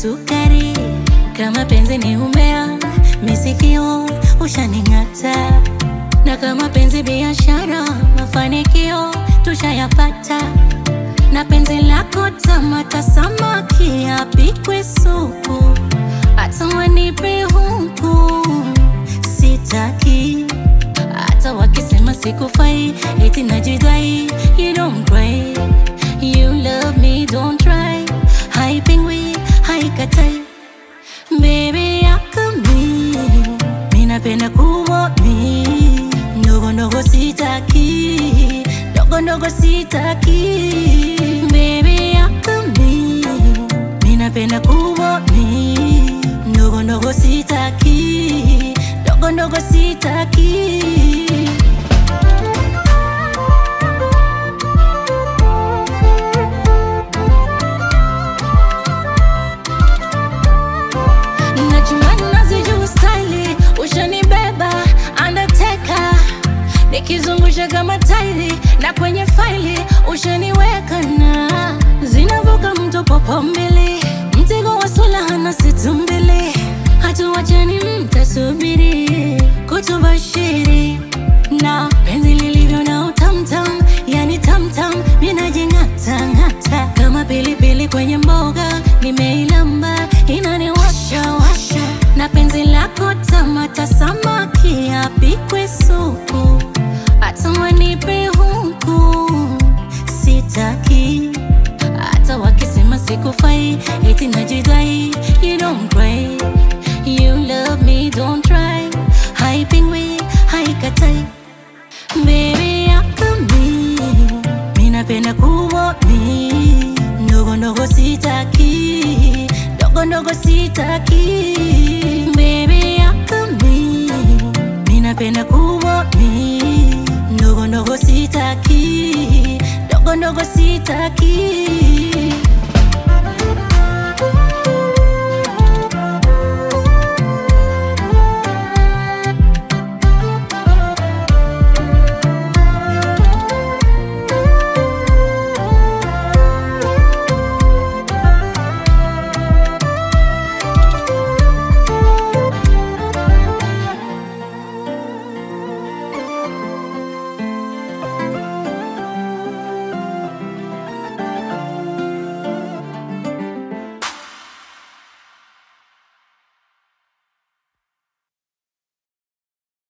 sukari kama penzi ni umea misikio ushaning'ata na kama penzi biashara mafanikio tushayapata na penzi lako tamata samaki apikwe supu hata wanipe huku sitaki hata wakisema sikufai eti najidai you don't cry you love me don't try haipingwi haikatai baby yakami minapenda kumomi ndogo ndogo sitaki ndogo ndogo sitaki baby yakami minapenda kumomi ndogo ndogo sitaki ndogo ndogo sitaki Najuani nazijua staili, ushanibeba undertaker, nikizungusha kama tairi na kwenye faili ushaniweka na zinavuka mto popo mbili, mtego wa sula hana situ mbili, hatuwachani mtasubiri kutubashiri na penzi lilivyo na utamtam, yani tamtam, minajing'ata ng'ata kama pilipili kwenye mboga, nimeilamba inaniwasha washa, na penzi lako tamata samaki apikwe supu, hata wanipe huku sitaki, hata wakisema sikufai, eti najidai, you don't cry, you love me don't try, haipingwi haikatai Baby yakami Minapenda kumomi Ndogo ndogo sitaki Ndogo ndogo sitaki Baby yakami Minapenda kumomi Ndogo ndogo sitaki Ndogo ndogo sitaki